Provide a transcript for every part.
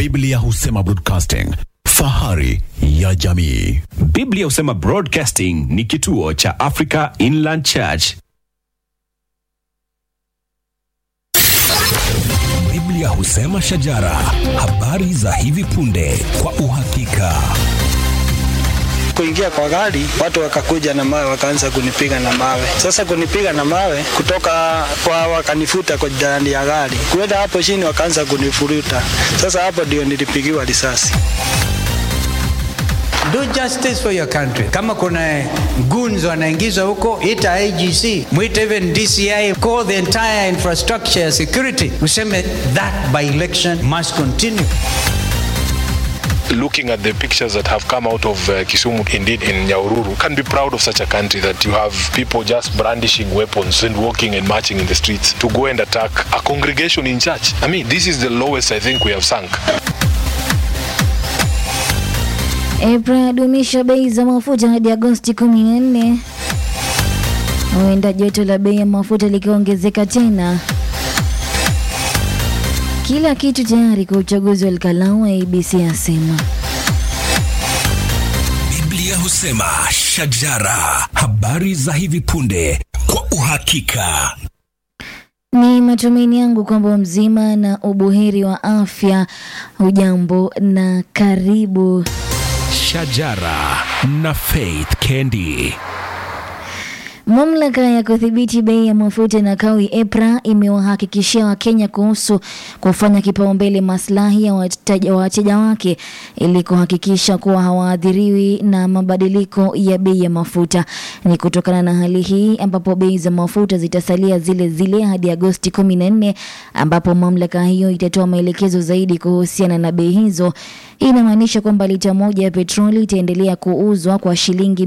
Biblia husema broadcasting, fahari ya jamii. Biblia husema Broadcasting ni kituo cha Africa Inland Church. Biblia husema shajara, habari za hivi punde kwa uhakika. kuingia kwa gari, watu wakakuja na mawe, wakaanza kunipiga na mawe. Sasa kunipiga na mawe kutoka kwa, wakanifuta kwa ndani ya gari, kuenda hapo chini, wakaanza kunifuruta. Sasa hapo ndio nilipigiwa risasi. Do justice for your country. Kama kuna goons wanaingizwa huko, ita IGC, mwite even DCI, call the entire infrastructure ya security, useme that by election must continue. looking at the pictures that have come out of uh, Kisumu, indeed in Nyaururu, can be proud of such a country that you have people just brandishing weapons and walking and marching in the streets to go and attack a congregation in church. I mean, this is the lowest I think we have sunk. EPRA yadumisha bei za mafuta hadi Agosti 14. Huenda joto la bei ya mafuta likiongezeka tena. Kila kitu tayari kwa uchaguzi wa Alkalau, ABC asema. Biblia husema shajara, habari za hivi punde kwa uhakika. Ni matumaini yangu kwamba mzima na ubuheri wa afya. Hujambo na karibu. Shajara na Faith Kendi. Mamlaka ya kudhibiti bei ya mafuta na kawi EPRA imewahakikishia Wakenya kuhusu kufanya kipaumbele maslahi ya wateja wateja wake ili kuhakikisha kuwa hawaathiriwi na mabadiliko ya bei ya mafuta. Ni kutokana na hali hii ambapo bei za mafuta zitasalia zile zile hadi Agosti 14 ambapo mamlaka hiyo itatoa maelekezo zaidi kuhusiana na bei hizo. Hii inamaanisha kwamba lita moja ya petroli itaendelea kuuzwa kwa shilingi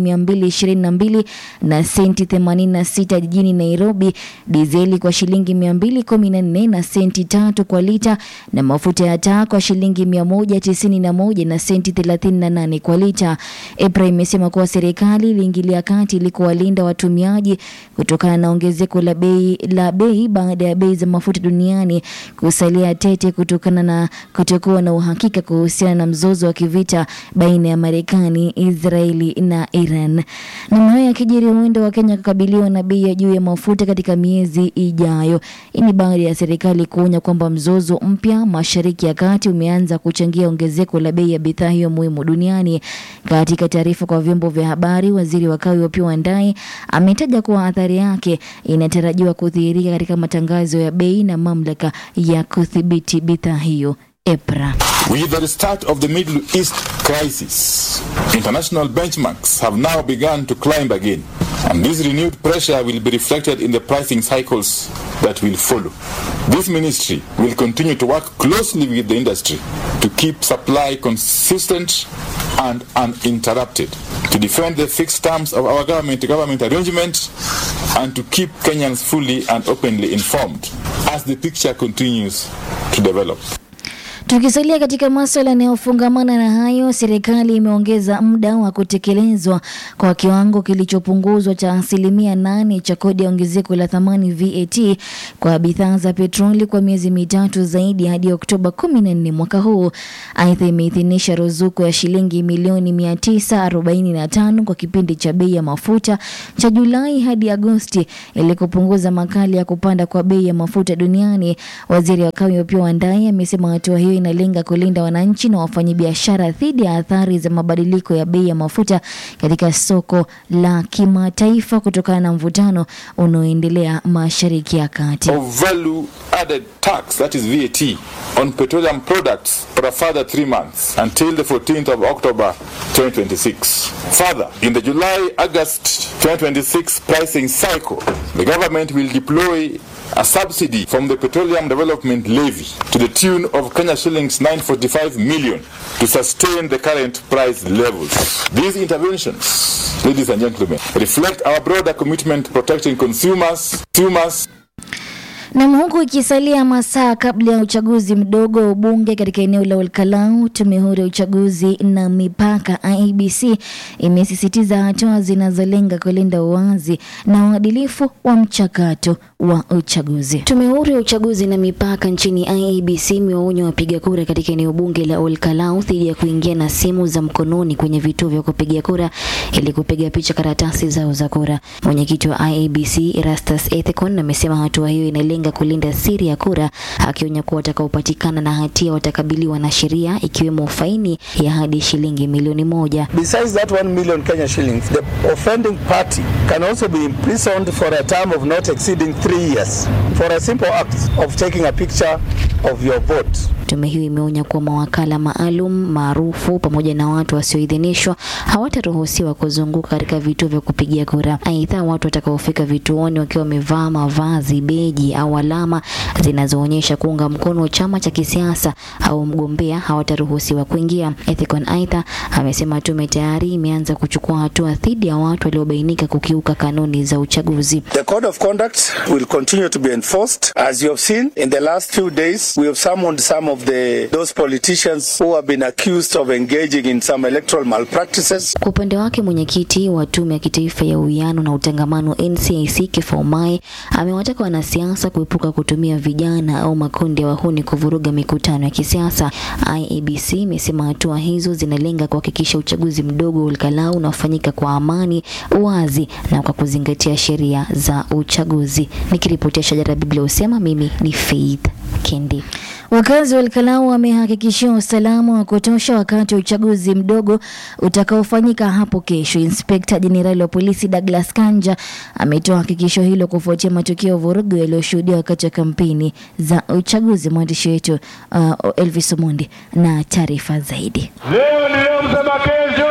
222 na senti 86 jijini Nairobi, dizeli kwa shilingi 214 na senti tatu kwa lita, na mafuta ya taa kwa shilingi 191 na senti 38 kwa lita. EPRA imesema kuwa serikali iliingilia kati ili kuwalinda watumiaji kutokana na ongezeko la bei la bei baada ya bei za mafuta duniani kusalia tete kutokana na kutokuwa na uhakika kuhusiana na mzozo wa kivita baina ya Marekani, Israeli na Iran. Na hayo yakijiri, huenda Wakenya kukabiliwa na bei ya juu ya mafuta katika miezi ijayo. Hii ni baada ya serikali kuonya kwamba mzozo mpya Mashariki ya Kati umeanza kuchangia ongezeko la bei ya bidhaa hiyo muhimu duniani. Katika taarifa kwa vyombo vya habari, waziri wa kawi Opiyo Wandayi ametaja kuwa athari yake inatarajiwa kudhihirika katika matangazo ya bei na mamlaka ya kudhibiti bidhaa hiyo EPRA. With the restart of the Middle East crisis, international benchmarks have now begun to climb again, and this renewed pressure will be reflected in the pricing cycles that will follow. This ministry will continue to work closely with the industry to keep supply consistent and uninterrupted, to defend the fixed terms of our government-to-government arrangement, and to keep Kenyans fully and openly informed as the picture continues to develop. Tukisalia katika maswala yanayofungamana na hayo, serikali imeongeza muda wa kutekelezwa kwa kiwango kilichopunguzwa cha asilimia nane cha kodi ya ongezeko la thamani VAT kwa bidhaa za petroli kwa miezi mitatu zaidi hadi Oktoba 14 mwaka huu. Aidha, imeidhinisha ruzuku ya shilingi milioni 945 kwa kipindi cha bei ya mafuta cha Julai hadi Agosti ili kupunguza makali ya kupanda kwa bei ya mafuta duniani. Waziri wa kawi Opiyo Wandayi amesema hatua hiyo inalenga kulinda wananchi na wafanyabiashara dhidi ya athari za mabadiliko ya bei ya mafuta katika soko la kimataifa kutokana na mvutano unaoendelea Mashariki ya Kati. of value added tax, that is VAT, on petroleum products for a further three months until the 14th of October 2026. Further, in the July August 2026 pricing cycle, the government will deploy a subsidy from the Petroleum Development Levy to the tune of Kenya shillings 945 million to sustain the current price levels. These interventions, ladies and gentlemen, reflect our broader commitment to protecting consumers, consumers Nam, huku ikisalia masaa kabla ya uchaguzi mdogo wa ubunge katika eneo la Olkalau, tume huru ya uchaguzi na mipaka IEBC imesisitiza hatua zinazolenga kulinda uwazi na uadilifu wa mchakato wa uchaguzi. Tume huru ya uchaguzi na mipaka nchini IEBC imewaonya wapiga kura katika eneo bunge la Olkalau dhidi ya kuingia na simu za mkononi kwenye vituo vya kupigia kura ili kupiga picha karatasi zao za kura. Mwenyekiti wa IEBC Erastus Ethekon amesema hatua hiyo inalenga kulinda siri ya kura, akionya kuwa watakaopatikana na hatia watakabiliwa na sheria ikiwemo faini ya hadi shilingi milioni moja. Besides that 1 million Kenya shillings, the offending party can also be imprisoned for a term of not exceeding three years for a simple act of taking a picture of your vote. Tume hiyo imeonya kuwa mawakala maalum maarufu pamoja na watu wasioidhinishwa hawataruhusiwa kuzunguka katika vituo vya kupigia kura. Aidha, watu watakaofika vituoni wakiwa wamevaa mavazi, beji au alama zinazoonyesha kuunga mkono chama cha kisiasa au mgombea hawataruhusiwa kuingia. Ethicon aidha amesema tume tayari imeanza kuchukua hatua dhidi ya watu waliobainika kukiuka kanuni za uchaguzi. The code of conduct will continue to be enforced. As you have seen in the last few days, we have summoned some of the those politicians who have been accused of engaging in some electoral malpractices. Kwa upande wake mwenyekiti wa tume ya kitaifa ya uwiano na utangamano NCIC Kifaumae amewataka wanasiasa kuepuka kutumia vijana au makundi ya wahuni kuvuruga mikutano ya kisiasa. IEBC imesema hatua hizo zinalenga kuhakikisha uchaguzi mdogo wa Olkalau unafanyika kwa amani, uwazi na kwa kuzingatia sheria za uchaguzi. Nikiripotia Shajara Biblia husema mimi ni Faith Kendi. Wakazi wa Elkalau wamehakikishiwa usalama wa kutosha wakati wa uchaguzi mdogo utakaofanyika hapo kesho. Inspekta Jenerali wa polisi Douglas Kanja ametoa hakikisho hilo kufuatia matukio ya vurugu yaliyoshuhudiwa wakati wa kampeni za uchaguzi. Mwandishi wetu uh, Elvis Omondi na taarifa zaidi. Leo ni leo, msema kesho,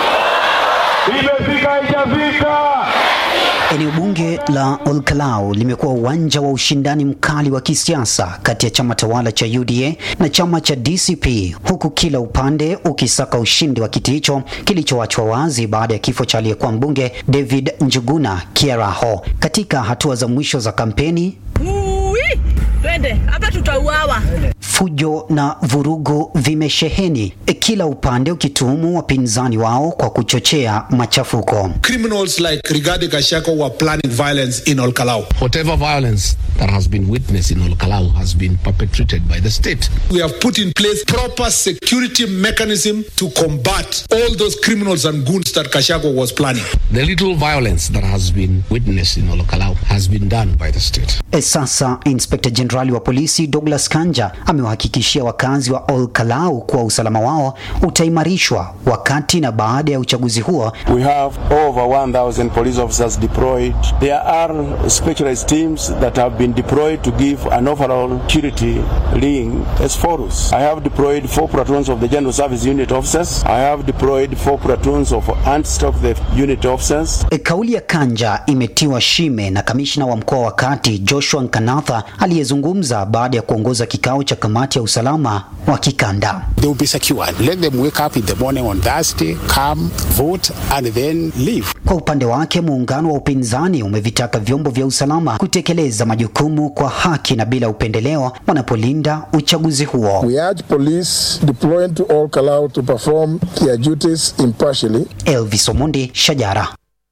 imefika haijafika. Eneo bunge la Olkalau limekuwa uwanja wa ushindani mkali wa kisiasa kati ya chama tawala cha UDA na chama cha DCP, huku kila upande ukisaka ushindi wa kiti hicho kilichoachwa wazi baada ya kifo cha aliyekuwa mbunge David Njuguna Kieraho. Katika hatua za mwisho za kampeni, Ui, twende hapa tutauawa. fujo na vurugu vimesheheni, kila upande ukituhumu wapinzani wao kwa kuchochea machafuko. Criminals like Rigadi Gachagua were planning violence in Olkalau. Whatever violence that has been witnessed in Olkalau has been perpetrated by the state. We have put in place proper security mechanism to combat all those criminals and goons that Gachagua was planning. The little violence that has been witnessed in Olkalau has been done by the state. E, Sasa Inspekta Jenerali wa polisi Douglas Kanja amewahakikishia wakazi wa Olkalau kuwa usalama wao utaimarishwa wakati na baada ya uchaguzi huo. We have over 1,000 police officers deployed. There are specialized teams that have been deployed to give an overall security ring as follows. I have deployed four platoons of the General Service Unit officers. I have deployed four platoons of anti-stock theft unit officers. E, Kauli ya Kanja imetiwa shime na kamishna wa mkoa wa Kati Joshua Nkanatha aliyezungumza baada ya kuongoza kikao cha kamati ya usalama wa kikanda. They will be secured. Let them wake up in the morning on Thursday, come, vote, and then leave. Kwa upande wake, muungano wa upinzani umevitaka vyombo vya usalama kutekeleza majukumu kwa haki na bila upendeleo wanapolinda uchaguzi huo. We urge police deployed to all Kalau to perform their duties impartially. Elvis Omondi, Shajara.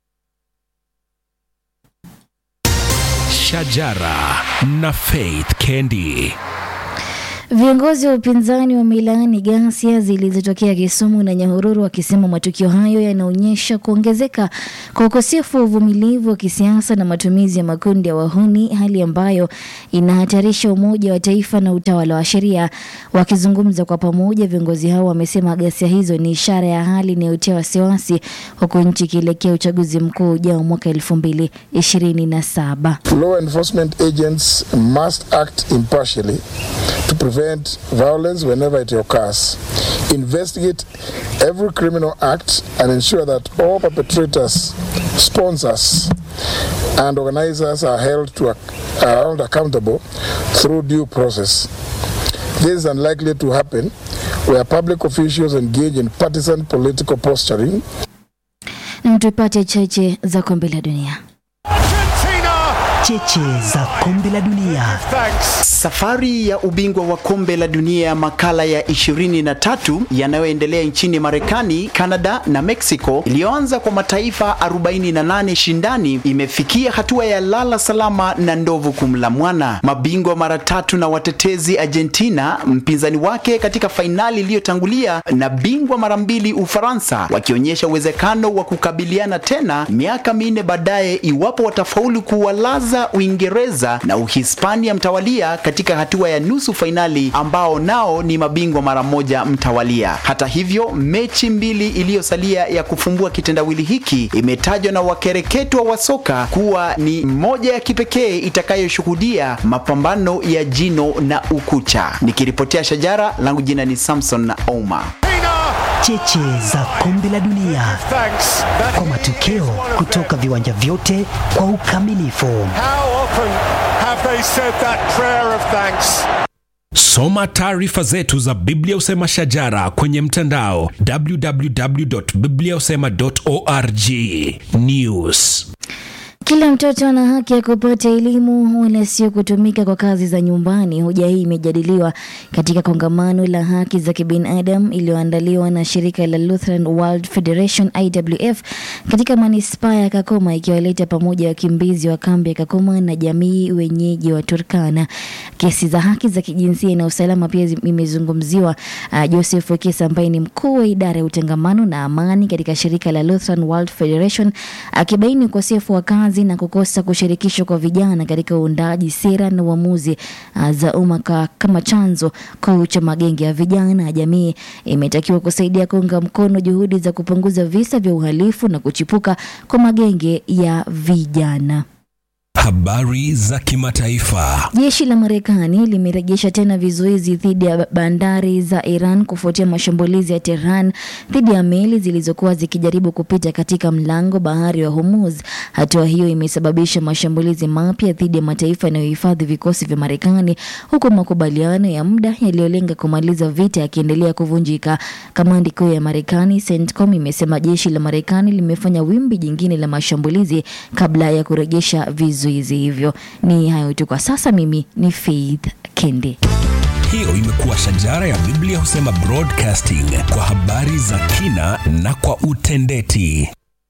Shajara na Faith Kendi. Viongozi wa upinzani wamelaani ghasia zilizotokea Kisumu na Nyahururu wakisema matukio hayo yanaonyesha kuongezeka kwa ukosefu wa uvumilivu wa kisiasa na matumizi ya makundi ya wahuni, hali ambayo inahatarisha umoja wa taifa na utawala wa sheria. Wakizungumza kwa pamoja, viongozi hao wamesema ghasia hizo ni ishara ya hali inayotia wasiwasi, huku nchi ikielekea uchaguzi mkuu ujao mwaka elfu mbili ishirini na saba. Law enforcement agents must act impartially to prevent violence whenever it occurs, investigate every criminal act, and ensure that all perpetrators, sponsors, and organizers are held to ac- are held accountable through due process. This is unlikely to happen where public officials engage in partisan political posturing Na tupate cheche za kombe la dunia. cheche za kombe la dunia. Safari ya ubingwa wa kombe la dunia makala ya 23 yanayoendelea nchini Marekani, Canada na Mexico iliyoanza kwa mataifa 48 shindani imefikia hatua ya lala salama na ndovu kumla mwana. Mabingwa mara tatu na watetezi Argentina, mpinzani wake katika fainali iliyotangulia, na bingwa mara mbili Ufaransa, wakionyesha uwezekano wa kukabiliana tena miaka minne baadaye iwapo watafaulu kuwalaza Uingereza na Uhispania mtawalia katika hatua ya nusu fainali ambao nao ni mabingwa mara moja mtawalia. Hata hivyo, mechi mbili iliyosalia ya kufumbua kitendawili hiki imetajwa na wakereketwa wa soka kuwa ni moja ya kipekee itakayoshuhudia mapambano ya jino na ukucha. Nikiripotea Shajara, langu jina ni Samson na Ouma. Cheche za kombe la dunia kwa matokeo kutoka viwanja vyote kwa ukamilifu. Soma taarifa zetu za Biblia Usema Shajara kwenye mtandao www.bibliausema.org. News Kila mtoto ana haki ya kupata elimu wala sio kutumika kwa kazi za nyumbani. Hoja hii imejadiliwa katika kongamano la haki za kibinadamu iliyoandaliwa na shirika la Lutheran World Federation IWF katika manispaa ya Kakoma, ikiwaleta pamoja wakimbizi wa kambi ya Kakoma na jamii wenyeji wa Turkana. Kesi za haki za kijinsia na usalama pia zi- imezungumziwa. Uh, Joseph Wekesa ambaye ni mkuu wa idara ya utangamano na amani katika shirika la Lutheran World Federation akibaini ukosefu wa kazi na kukosa kushirikishwa kwa vijana katika uundaji sera na uamuzi uh, za umma ka- kama chanzo kuu cha magenge ya vijana. Jamii imetakiwa kusaidia kuunga mkono juhudi za kupunguza visa vya uhalifu na kuchipuka kwa magenge ya vijana. Habari za kimataifa. Jeshi la Marekani limerejesha tena vizuizi dhidi ya bandari za Iran kufuatia mashambulizi ya Tehran dhidi ya meli zilizokuwa zikijaribu kupita katika mlango bahari wa Hormuz. Hatua hiyo imesababisha mashambulizi mapya dhidi ya mataifa yanayohifadhi vikosi vya Marekani, huku makubaliano ya muda yaliyolenga kumaliza vita yakiendelea kuvunjika. Kamandi kuu ya Marekani CENTCOM imesema jeshi la Marekani limefanya wimbi jingine la mashambulizi kabla ya kurejesha vizuizi hivyo. Ni hayo tu kwa sasa. Mimi ni Faith Kendi. Hiyo imekuwa Shajara ya Biblia Husema Broadcasting kwa habari za kina na kwa utendeti.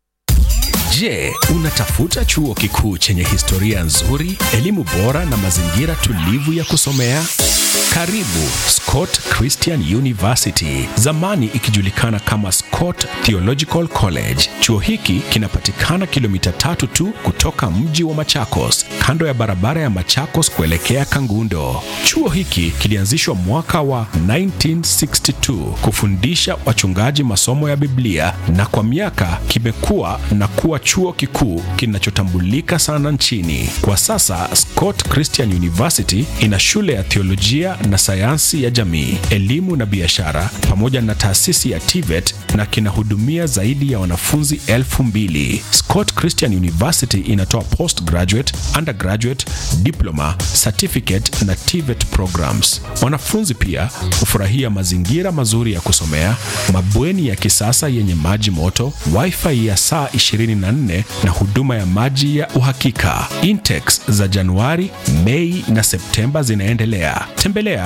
Je, unatafuta chuo kikuu chenye historia nzuri, elimu bora na mazingira tulivu ya kusomea? Karibu Scott Christian University, zamani ikijulikana kama Scott Theological College. Chuo hiki kinapatikana kilomita tatu tu kutoka mji wa Machakos, kando ya barabara ya Machakos kuelekea Kangundo. Chuo hiki kilianzishwa mwaka wa 1962 kufundisha wachungaji masomo ya Biblia na kwa miaka kimekuwa na kuwa chuo kikuu kinachotambulika sana nchini. Kwa sasa Scott Christian University ina shule ya theolojia na sayansi ya jamii, elimu na biashara pamoja na taasisi ya TVET na kinahudumia zaidi ya wanafunzi elfu mbili. Scott Christian University inatoa postgraduate, undergraduate, diploma, certificate na TVET programs. Wanafunzi pia hufurahia mazingira mazuri ya kusomea, mabweni ya kisasa yenye maji moto, wifi ya saa 24 na huduma ya maji ya uhakika. Intex za Januari, Mei na Septemba zinaendelea. Tembelea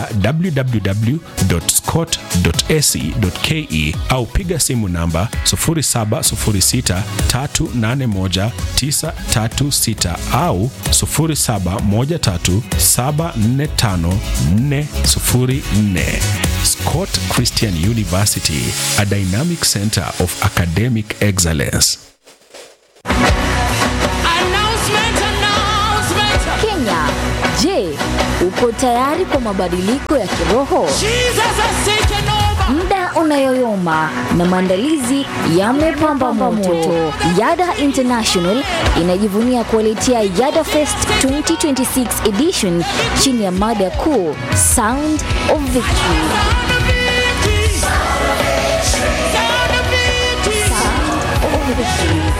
www.scott.ac.ke au piga simu namba 0706381936 au 0713745404. Scott Christian University, a dynamic center of academic excellence. Kenya, je, uko tayari kwa mabadiliko ya kiroho? Muda unayoyoma na maandalizi yamepamba moto. Yada International inajivunia kuwaletea Yada Fest 2026 edition chini ya mada kuu Sound of Victory.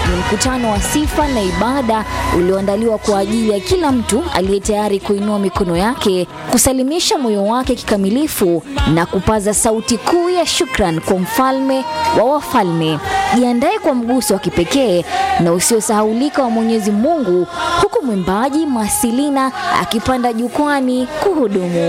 Ni mkutano wa sifa na ibada ulioandaliwa kwa ajili ya kila mtu aliye tayari kuinua mikono yake, kusalimisha moyo wake kikamilifu na kupaza sauti kuu ya shukran kwa mfalme wa wafalme. Jiandae kwa mguso wa kipekee na usiosahaulika wa Mwenyezi Mungu, huku mwimbaji Masilina akipanda jukwani kuhudumu.